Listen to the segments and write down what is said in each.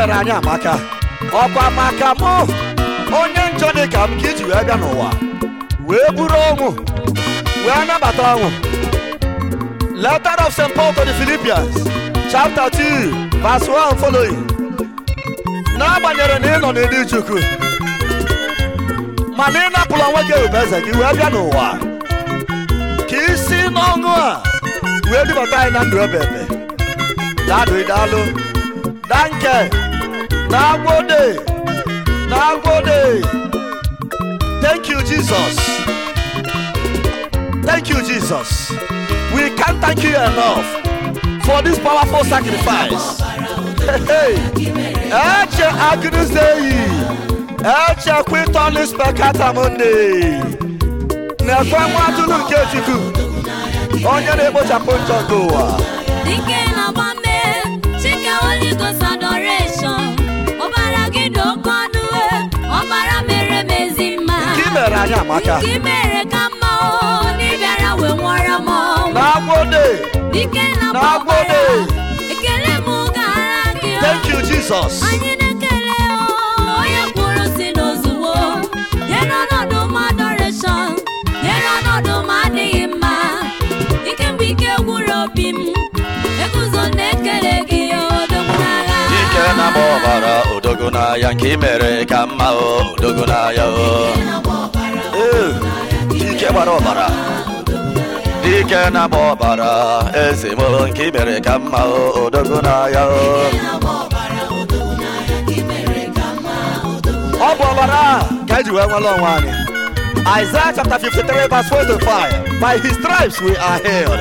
mere anyị amaka ọkwa maka mụ onye njọ dị ka m ka iji wee bịa n'ụwa wee buru ọnwụ wee nabata ọnwụ letter of st paul to the philippians chapter 2 verse 1 following n'agbanyeghị na ị nọ n'ịdị chukwu mana ị napụla onwe gị eze gị wee bịa n'ụwa ka isi n'ọṅụ a wee dubata anyị na ndụ ebe ebe dadu idalụ danke nagwode nagwode thank you jesus thank you jesus we can't thank you enough for this powerful sacrifice Hey, eche agụnụzeyi eche kwitonis pekata monde na-ekwe nwa atụrụ nke chukwu onye na-ekpochapụ njọ nke ụwa Dike na gbame, chike Holy Ghost adoration. Ọbara gị dị oke ọnụ, ọbara mere m ezi mma. nke i mere anyị amaka Nke i mere ka mma o, n'ịbịara wee nwụọrọ m ọnwụ. na-agwode Dike na Na-agbọdọ. ọbara, ekele m gara gị o. thank you jesus Anyị na-ekele o, onye kwuru si n'ozugbo. Nyere ọnọdụ m adoration, nyere ọnọdụ m adịghị mma. Ike mgbe ike gwụrụ obi m, eguzo na-ekele gị odogwu n'agha. ike na-agba ọbara odogo n'ahịa nke i mere ka mma o odogo n'ahịa o Ee, ike gbara ọbara ike na-agba ọbara eze m nke i mere ka mma o odogo n'ahịa o ọ bụ ọbara a ka eji wee nwere onwe anyị Isaiah chapter 53 verse 45 by his stripes we are healed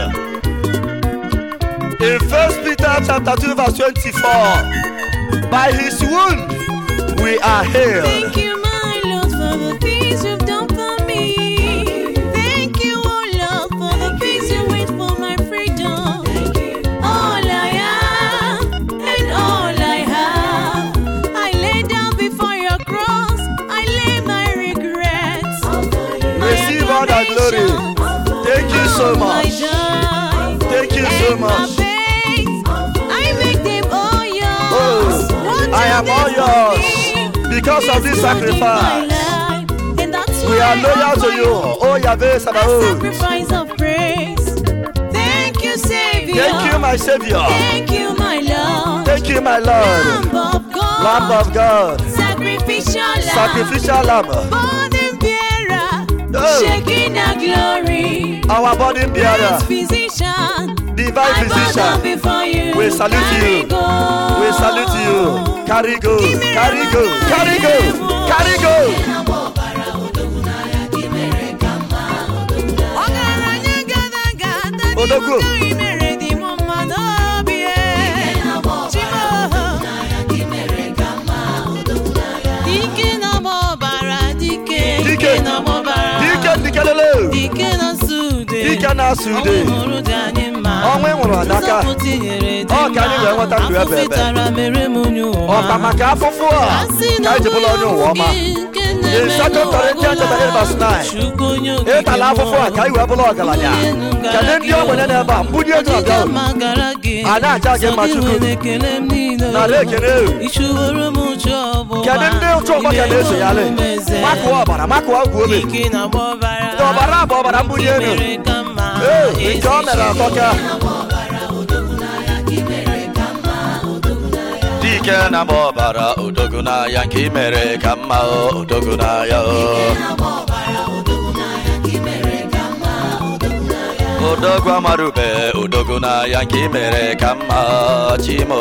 in 1 Peter chapter 2 verse 24 by his wound we are healed Thank you, my Lord, for the things you've done for me. Thank you, oh Lord, for the things you wait for my freedom. All I am and all I have, I lay down before your cross. I lay my regrets. my Receive all the glory. acclamations, Thank you so all my much. joy. Thank you so And my much. pains, I make them all yours. Oh, What I you am did all for yours me because of this is good in my sacrifice. life, and that's We why are loyal I to you. Oh, Yahweh a Sabaoth. sacrifice of praise. Thank you, Savior. Thank you, my Savior. Thank you, my Lord. Thank you, my Lord. Lamb of God. Lamb of God. Sacrificial lamb. Sacrificial lamb. Burden bearer. Oh. Shaking our glory. Our body bearer. Great physician. Divine I bow down physician. before you. We salute Carry you. go. We salute you. Carry go. Carry go. Carry go. Carry go. Ọgaranya gada gada Odogwu. n'ime ụka imere dị m mma n'obi e. Chimo. Dike na-agba ọbara, dike. Dike. na-agba ọbara. Dike ndikelele. Dike na-asụ ude. Dike na-asụ ude. Ọnwụ hụrụ dị anyị mma. Ọnwụ ị nwụrụ n'aka. Nzọpụta i nyere dị Ọ ka anyị wee nweta ndụ mma. ebe ebe. Afụfụ tara mere m onye ụwa. Ọka maka afụfụ a Asị ka na anyị ji bụrụ onye ụwa ọma. In Second Corinthians chapter 8 verse 9. Chukwu onye okike ịtala afụfụ a ka anyị wee bụrụ ọgaranya kedu ndị ogbenye n'ebe a mbunye ego abịa unu A na-aja gị mma Chukwu. Nara ekele ewu. ichuworo m uche ọgbụgba kedu ndị ụtụ ọgbọ ka na-esonyalị makụọ ọbara makụọ ọgwụ obi ike na ọbara ọbara bụ ọbara mbunye elu mere ka mma ee nke ọ mere atọka dike na-agba ọbara odogo n'ahịa nke i mere ka mma o odogo n'ahịa o odogwu amarube odogo n'ahịa nke i mere ka mma chimo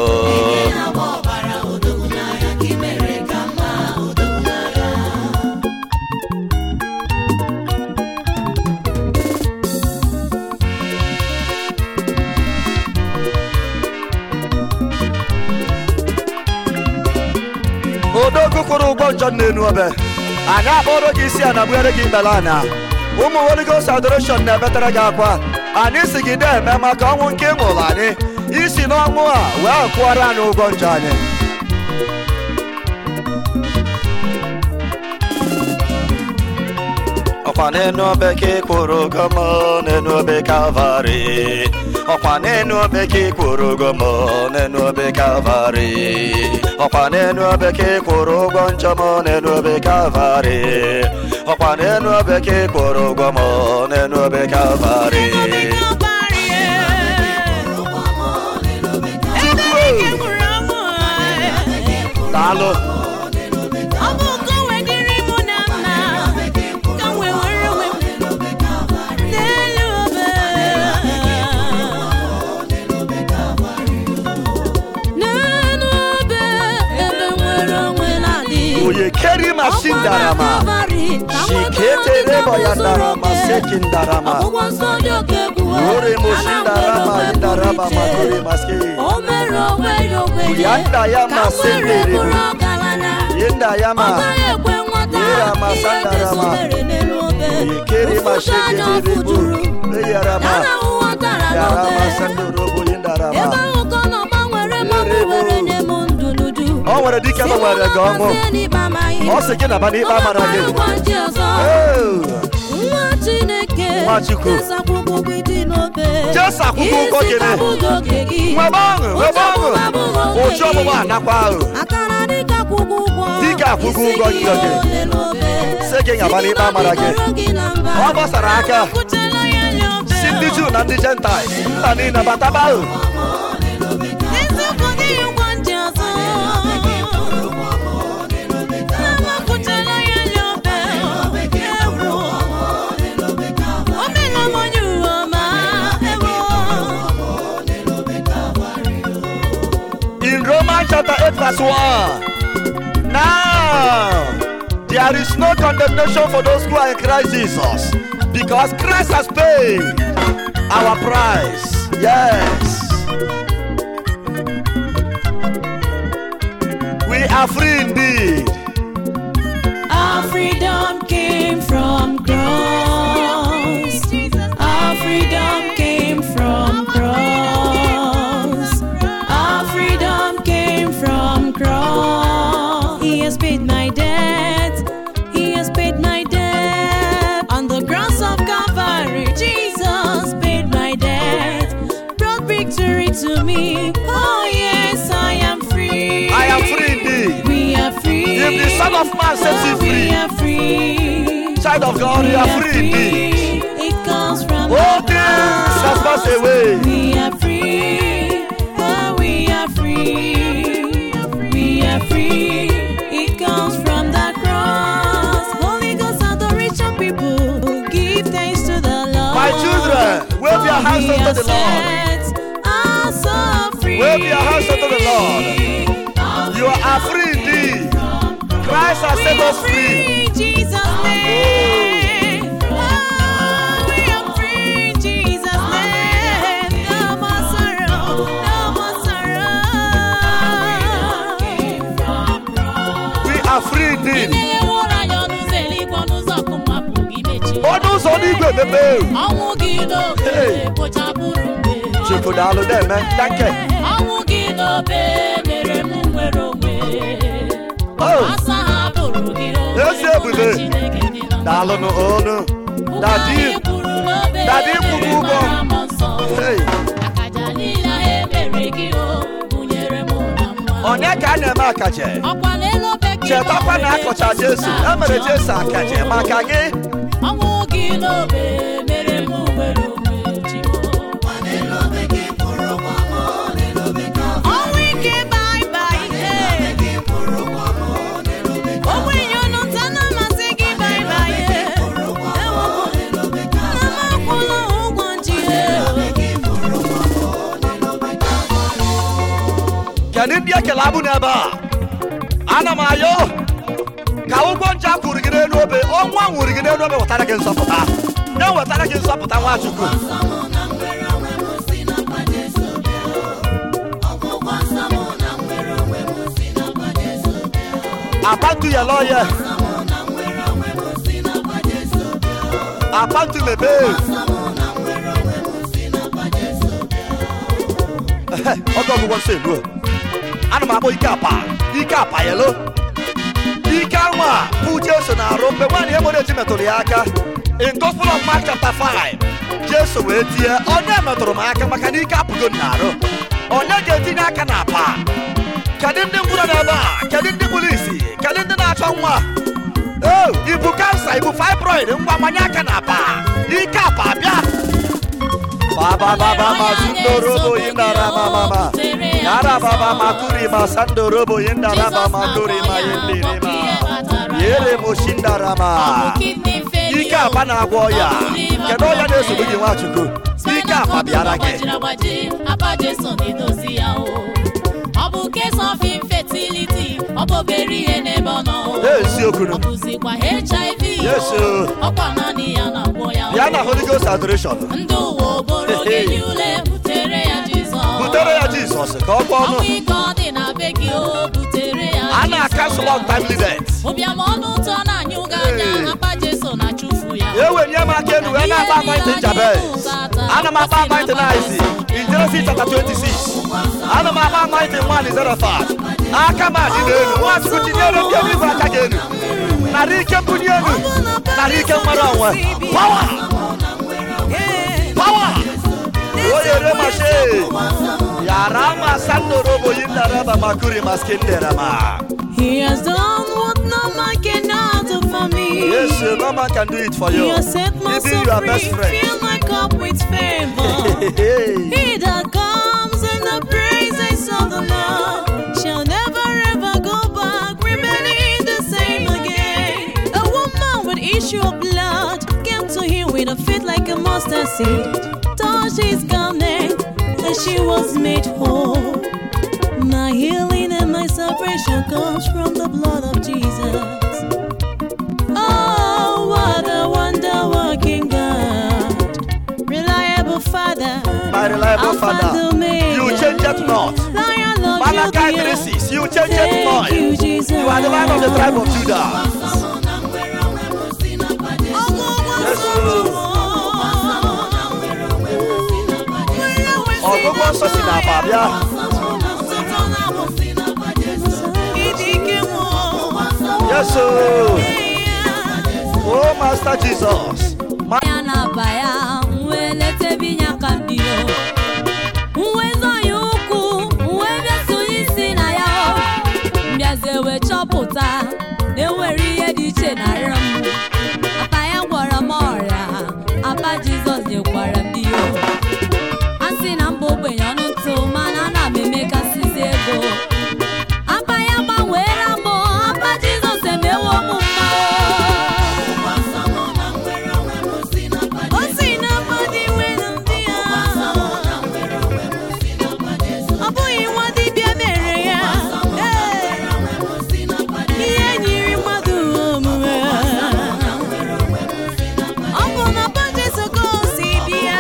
odogwu kwụrụ ụgwọ njọ n'enu obe anyị akpọrọ gị isi a na bugharị gị ikpere anya ụmụ Holy Ghost adoration na-ebetere gị akwa anyị si gị na-eme maka ọnwụ nke ị nwụrụ anyị isi n'ọnwụ a wee kwụọrọ anyị ụgwọ njọ anyị ọkwa n'enu obe ka ị kwụrụ ụgwọ m n'enu obe kalvarị ọkwa n'enu obe ka ị kwụrụ ụgwọ m n'enu obe kalvarị ọkwa n'enu obe ka ị kwụrụ ụgwọ njọ m n'enu obe kalvarị ọkwa n'enu obe ka ị kwụrụ ụgwọ m n'enu obe kalvarị daalụ n'elu obe ebe nwere onwe na-adị onye keri mashin darama shiketere ya darama sekin darama akwụkwọ nsọ dị oke egwu ore moshin darama indarama makore maske o mere onwe ya ogbenye Yanda ya ka ma nwere sendere bụrụ bụ. ọgaranya yenda ọ yama gaghị ekwe nwata Yera ma ihe sandarama. mezobere n'elu obe onye keri Ụfụta anya masheketere ọkụ bụ juru eyarama ya na ụwa tara yarama n'obe sandorobo yindarama ebe ahụ ka ọ nọ gbanwere ma Yere bụ. were nye m ndụ n'uju o nwere dike gbanwere gị ọnwụ ọ sị gị naba n'ikpe amara gị gị ọzọ Oh, nwa chineke Nwachukwu. Jesu akwụkwọ ụgwọ dị n'obe Jesu akwụkwọ ụgwọ Isi gị na- kabụghị oke gị nwebe ọṅụ nwebe Ụjọ ọṅụ ọgbụgba abụghị oke ụjọ gị. ọgbụgba anakwa ahụ akara dịka akwụkwọ ụgwọ Dịka akwụkwọ ụgwọ Isi njọ gị. ole n'obe. Sị gị nyaba Site n'ikpe amara gị. n'obi kpọrọ gị na mba. ọ gbasara aka si ndị juu na ndị jentais nna niile bataba ahụ in romans chapter 8 verse 1 now there is no condemnation for those who are in christ jesus because christ has paid our price yes we are free indeed Our freedom came from cross. Our freedom came from cross. Our freedom came from cross. He has paid my debt. He has paid my debt. On the cross of Calvary, Jesus paid my debt. Brought victory to me. Oh yes, I am free. i am free indeed We are free. If the Son of Man sets you Oh, free, we are free. child of god you We are free indeed It comes from all the things has cross. passed away We are free. Oh, we are free. We are free. It comes from the cross. Holy Ghost adoration people give thanks to the Lord. My children, wave your For hands we unto are the Lord. set us so free. Wave your hands unto the Lord. you are free indeed christ has set us free Jesus' name. Oh, we are free, Jesus' name. No more sorrow, no more sorrow. we are free indeed Enyeworo anyị ọnụ ụzọ eluigwe ọnụ ụzọ ọkụ mapụ gị mechie ọnụ ụzọ n'igwe emepe ọnwụ gị n'obe Hey. kpochapụrụ mgbe chukwu daalụ na-eme danke ọnwụ gị n'obe mere m nwere onwe Oh. asa ha bụrụ gị onwe Ezi ebube. mụ na Chineke dị na mma. daalụ n'onu Ụgwọ dadi anyị kwuru n'obe Dadi kwụrụ ụgwọ. mara m nsọ. hey akaja niile ahụ emere gị o gụnyere m na mma onye ka a na-eme akaje ọkwa n'elu obe gị chetakwa na akọcha jesu e mere jesu akaje maka gị ọnwụ gị n'obe mere m nwere onwe Chimo. Ọnwụ ike bye bye, eh. Ogbenye unu nta na-amasị gị bye bye, eh. Ewo, nna m akwụla ụgwọ nji, eh. kedu ndị ekele abụ n'ebe a ana m ayọ ka ụgwọ nje a kwụrụ gị n'elu obe ọnwa nwụrụ gị n'elu obe wetara gị nzọpụta nye wetara gị nzọpụta nwachukwu apantu yẹlọ yẹ apantu mebe ọgọ ọgwụgwọ nsọ elu ana m akpọ ike apa ike apa yẹlo ike anwa bụ jesu na-arụ mgbe nwaanyị emere eji metụrụ ya aka in gospel of mark chapter 5 jesu wee tie onye metụrụ m aka maka na ike apụgo m n'arụ onye ga-etinye aka na apa kedu ndị ngwụrọ n'ebe a kedu ndị kpụrụ isi kedu ndị na-achọ nwa o ibu kansa ibu fibroid ngwa manye aka na apa ike apa bịa babababa mazundorobo yindara mamama yara baba makuri masandorobo yindara baba makuri mayindirima yere moshindarama ike apa na-agwọ ọya kedu ọya na-esogbu gị nwachukwu ike apa bịara gị Apa Jesu na-edozi ya o. Ọ bụ case of infertility, ọ bụ obere ihe n'ebe ọ nọ o. eziokwu Ọ bụzikwa HIV Yes, o. o. Ọkwa naanị ya na-agwọ ya o. bịa na holy ghost adoration Ndị ụwa oboro Hey, hey. gị ule butere ya Jizọs. butere ya jizọs ka ọ kpọọ ọnụ Ọnwụ ike ọ dị na be gị o butere ya a na-akansụl untimely death Ụbịam ọnụ ụtọ na-anyụ gị anya Hey. apa Jesu na-achụfu ya ewenye m aka elu wee na-akpa anointing jabez ana m akpa anointing izi in Genesis chapter 26 ana m akpa anointing nwaanyị zerofat aka m adị n'elu nwachukwu tinyere ndị eluigwe aka gị elu narị ike mbunye elu narị ike nwere onwe pawa pawa oyere mashe yara ma sandorobo yindaraba makuri maskinderama He has done what no man cannot do for me. yes no man can do it for He you has set my even soul your free, best friend fill my cup with favor. He that comes in the praises of the Lord shall never ever go back, remaining the same again. A woman with issue of blood came to him with a faith like a mustard seed, touched his garment, and she was made whole. My healing and my salvation comes from the blood of Jesus. Oh, what a wonder working God. Reliable Father. My reliable Alpha Father, and Omega. you change it not. Lion of Malachi Judah. 3:6, you change it Thank not. you, Jesus. You are the lion of the tribe of Judah. Yes, Lord. Ọgụgụ nsọ si n'apa bịa. Yes, sir. Oh, Master Jesus. Ma- ya na-aba ya wee leta ebe inye aka m dị o wee zọ ya ụkwụ wee bịa sonye isi na ya o mbịazie wee chọpụta na enwere ihe dị iche na arịa m apa ya gwọrọ m ọrịa apa jizọs nyekwara m dị o a sị na mba ogbenye ọnụ ntụ mana ana m emekasịzi ego apa ya gbanweela m apa jizọs emewo m mma o O si na mmadụ nwere ndị ya. Ọ bụghị nwa dibịa mere ya. Ee. Ihe nyiri mmadụ omume. Ọ bụ na Papa Jesu ka o si bịa.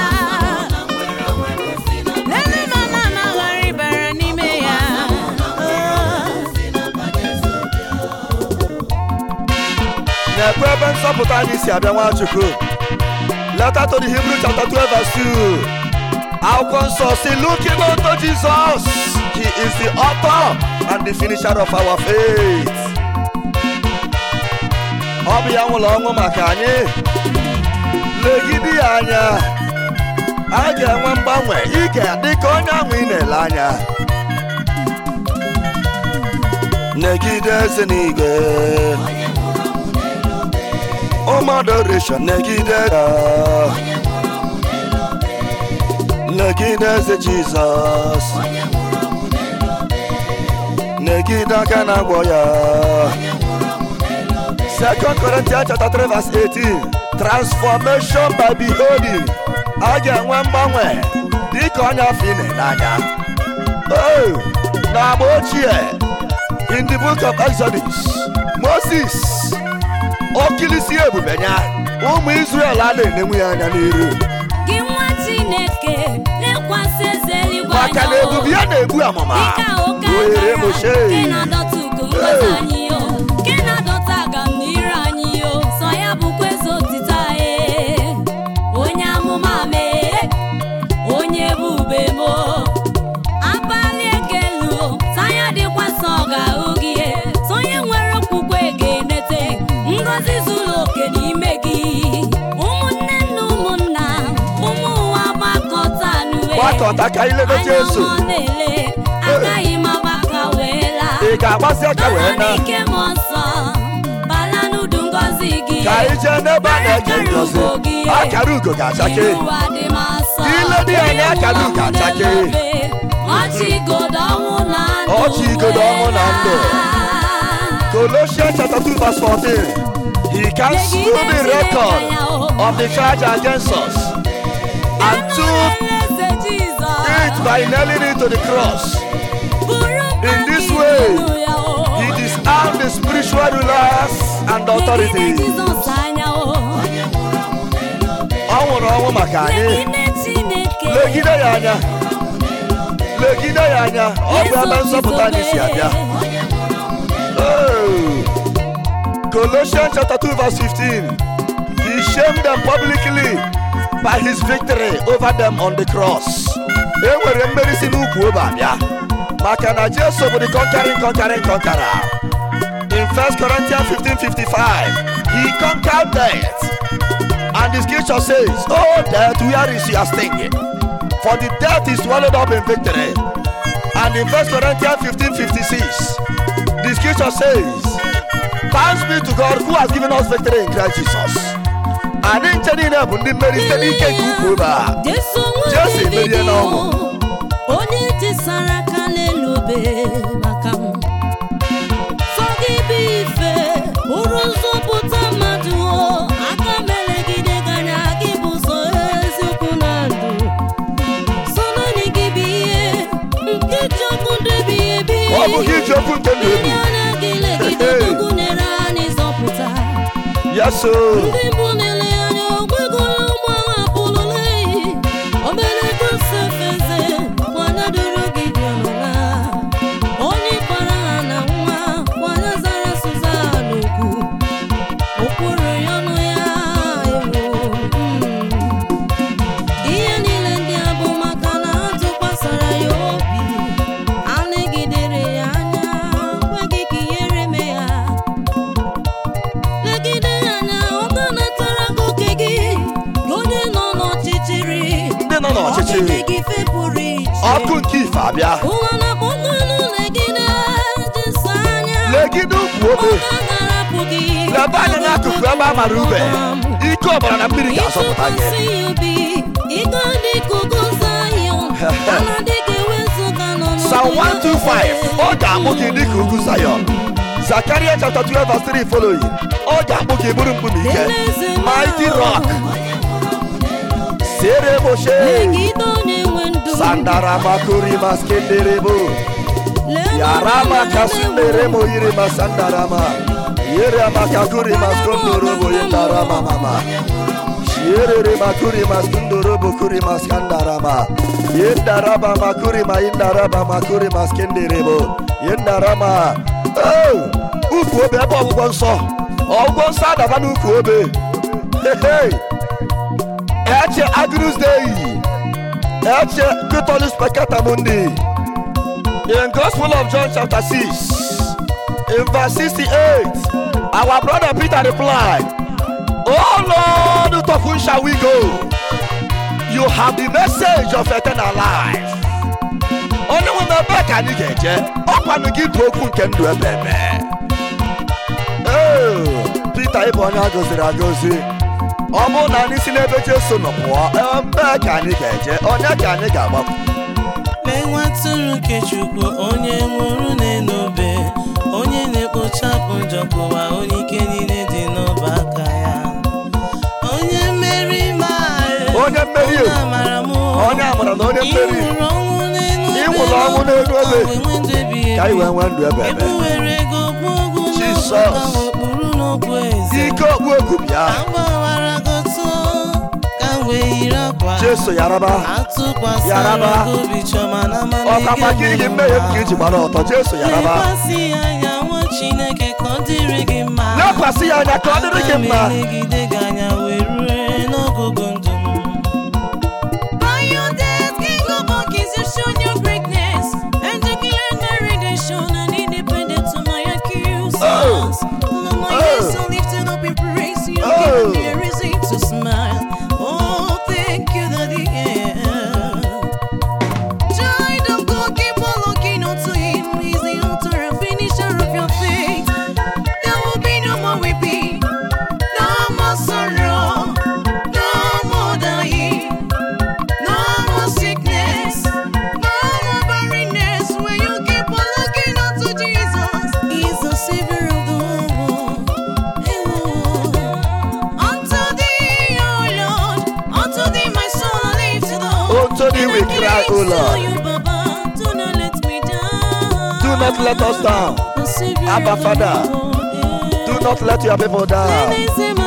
Lelee ma na anaghara ịbara n'ime ya. na-ekwe ebe nsọpụta anyị si abịa nwachukwu leta to the hebrew chapter 12 verse 2 akwụkwọ nsọ si looking unto jesus he is the author and the finisher of our faith ọ bụ ya nwụrụ ọnwụ maka anyị legide ya anya a ga-enwe mgbanwe ị ga-adị ka onye ahụ ị na-ele anya negide eze n'igwe ụmụ adoration negide ya negide eze jizọs negide aka na-agwọ ya second corinthians chapter 3 verse 18 transformation by beholding a ga-enwe mgbanwe dịka onye afọ ị na-ele anya Oh, n'agba ochie in the book of exodus moses okilisi ebube ya ụmụ israel a na-enenwu ya anya n'iru gị nwa chineke lekwasị eze eluigwe maka na anya o. ebube ya na-egbu amụma Dịka oke ohere akara moshe nke na-adọta ugo ngozi anyị o nke na-adọta agamniru anyị o sọ ya bụkwa eze otito anyị onye amụma mee onye ebube mo abalị ekelu sọ ya dịkwa sọ ọ ga-ahụ gị sọ onye nwere okwukwe ga-enete ngọzi zuru oke n'ime gị bata ka anyị lebe Jesu. Anya ọ na-ele, agaghị m agbaka wee laa. ị ga-agbasi aka wee na N'ike m ọsọ, bala n'udu ngọzi gị. ka anyị jee n'ebe a na-eje ngozi akara ugo ga-achake Ụwa dị m asọ. Ile dị anya akara ugo achake. Ọchị igodo ọnwụ na ndụ. Ọchị igodo ọnwụ na ndụ. Colossians chapter 2 verse 14 he cancelled the record of the charge against us and took it by nailing it to the cross In this way, he disarmed the spiritual rulers and authorities ọ nwụrụ ọnwụ maka anyị legide ya anya legide ya anya ọ bụ ebe nzọpụta anyị si abịa Oh. Colossians chapter 2 verse 15 he shamed them publicly by his victory over them on the cross e nwere mmeri si n'ukwu obe abịa maka na Jesu bụ the conquering conquering conqueror in 1 Corinthians 15 55 he conquered death and the scripture says oh death where is your sting for the death is swallowed up in victory and in 1 Corinthians 15 56 the scripture says thanks be to God who has given us victory in Christ Jesus anyị nche niile bụ ndị mmeri site n'ike nke ukwu obe a Jesu emerie n'ọnwụ. onye tisara aka n'elu obe maka m sọ gị bụ ife bụrụ nzọpụta mmadụ o aka melegide ganya gị bụ ụzọ eziokwu na ndụ so naanị gị bụ ihe nke ji ọkụ ndebi ebi ọ bụ gị ji okwu nke ndụ ndị ebi anya gị legide gụnyere anyị zọpụta yaso ndị mbụ na-ele anya ogwegoro ụmụ agha pụlụle obelego sefeze nwanya doro gị dị ọnụla onye kpara ha na nwa nwanya zara sụza n'okwu okporo ya ọnụ ya ewo mm. ihe niile ndị a bụ maka na ha tụkwasara ya obi a negidere ya anya kweghị ka ihere mee ya legide ya anya ọ ga-anatara gị oke gị gị onye nọ n'ọchịchịrị ndị nọ n'ọchịchị Ọchịchị gị fepụrụ iche ọkụ nke ife abịa ụwa na-akpọ nnụnụ legide jesa anya legide ukwu ọ obe ga-agharapụ gị lebe anya n'akụkụ ebe a mara ube ike ọbara na mmiri ga-azọpụta gị ịtụkwasị ya obi ịga dị ka ugo Zayọn ana dị ka ewezuga n'ọnọdụ Psalm ya 125 ọ ga-akpụ gị dịka ugwu Zion Zakaria chapter 12 verse 3 following ọ ga-akpụ gị bụrụ mkpụrụ ike mighty rock siere moshe legide onye nwe ndụ sandara makuri maskenderebo Lee yarama mmadụ kasundere mo yiri masandarama yere makakuri maskondorobo yendarama mama Shierere makuri maskundorobo kuri maskandarama yendaraba makuri ma yendaraba makuri maskenderebo yendarama oh ukwu obe ebe ọgwụgwọ nsọ ọgwụgwọ nsọ adaba n'ukwu obe Hey, hey. eche agnus dei eche katolis peccata mundi in gospel of john chapter 6 in verse 68 our brother peter replied oh lord to whom shall we go you have the message of eternal life onye nwe m ebe ka anyị ga-eje ọkwanụ gị bụ okwu nke ndụ ebe ebe Ee, Pita ịbụ onye a gọziri agọzi ọ bụrụ na anyị si n'ebe Jesu nọ pụọ ebe ka anyị ga-eje onye ka anyị ga-agbapụ lee nwa atụrụ nke chukwu onye nwụrụ n'enobe onye na-ekpochapụ njọ kụwa onye ike niile dị n'ọba aka ya onye mmeri maara Onye mmeri onye amara m onye amara na onye mmeri ịnwụrụ ọnwụ n'elu Ị nwụrụ ọnwụ n'elu obe. ka wee nwee ndụ ebighị ka anyị ebi. wee nwee ndụ ebe ebe ebuwere ego okpu ogwu Jesus. n'ọkụ ka wekpuru n'okpu eze ike okpu egwu bịa ka m gbawara goto ka m wee yiri akwa Jesu yaraba atụkwasịra Yaraba. gị obi chọma na ọkakwa gị gị mmehie m ka iji gbara ọtọ Jesu yaraba lekwasị ya anya nwa chineke ka ọ dịrị gị mma lekwasị ya anya ka ọ dịrị gị mma Aga m elegide gị anya wee rue n'ọgụgụ ndụ m By your death, King of all kings, you've shown your greatness and declared my redemption and independent to my accusers. Oh. Lord, my Oh. hands are lifted up in praise. You've Oh. given me a reason to smile. Oh, thank you, Daddy. we cry, O Lord. You, Baba, do not let me down. Do not let us down. The Savior Abba, of the Father. world, eh. Do not let your people down. Lenezema,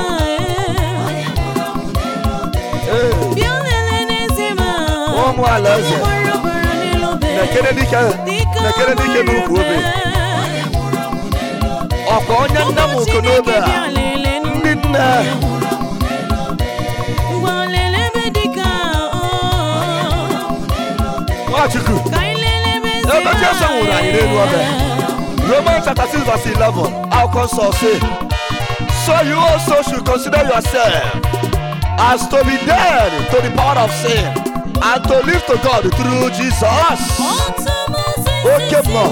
eh. Hey. Bịa lelenezema. Ụmụ alaeze. Onye gbara ọbara n'elu obe. Nekere dike Dike nekere dike n'ukwu obe. Ọkwa onye nne m uko n'obe a. Ndị nne Nwachukwu ebe Jesu nwụrụ anyị n'elu obe. Romans chapter 6 verse 11 akwụkwọ nsọ say So you also should consider yourself as to be dead to the power of sin and to live to God through Jesus. Oke mmụọ.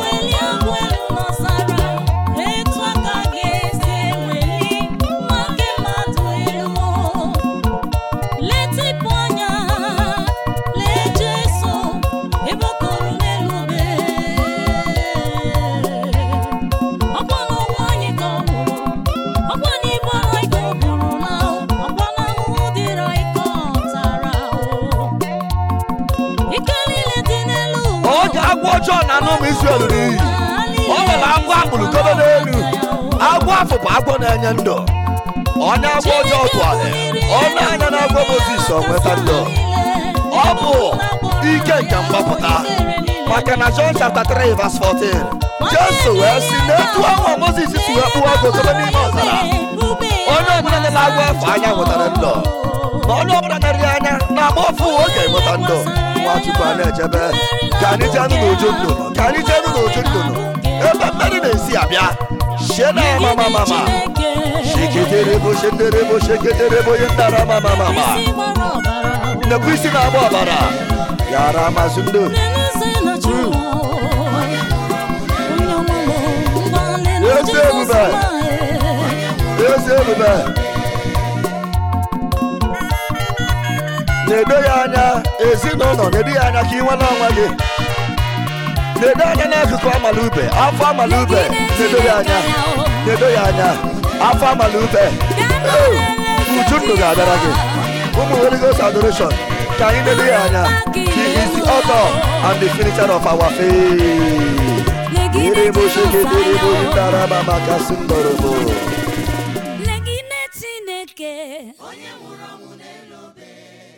Oge agwọ ọjọọ na anụ ụmụ Izrel n'iyi. O nwere agwọ akpụrụ dobe n'elu. Agwọ afọ bụ agwọ na-enye ndụ. Onye agwọ ọjọọ tụgharị. Ọnụ anya na agwọ Mozis o nweta ndụ. Ọ bụ ike nke mgbapụta. Maka na John chapter 3 verse 14. Jesu wee sị n'etu ahụ Mozis si wee kpụwa agwọ dobe n'ime ọzara. Onye ọbụla nọ na-agwọ afọ anya nwetara ndụ. Na onye ọbụla na-eri anya na-agba ọfụ oge nweta ndụ. Nwachukwu a na-ejebe. Ka anyị jee nụ n'uju nnụnụ. Ka anyị jee nụ n'uju nnụnụ. Ebe mmeri na-esi abịa. Shie na ya mama mama. Sheketerebo sheterebo sheketerebo ye ndara mama mama. Nnekwu isi na-agba ọbara. Yara amasị ndụ. Ezi ebube. Ezi ebube. Na-edo ya anya ezinụlọ na-edo ya anya ka ị nwere onwe gị. Na-edo anya n'akụkụ amala ube afọ amala ube na-edo ya anya na-edo ya anya afọ amala ube Ee, uju ndụ ga-abịara gị ụmụ Holy Ghost adoration ka anyị na-edo ya anya he is the author and the finisher of our faith irebo sheketerebo ndaraba maka sindorobo Legide Chineke onye nwụrụ ọnwụ n'elu obe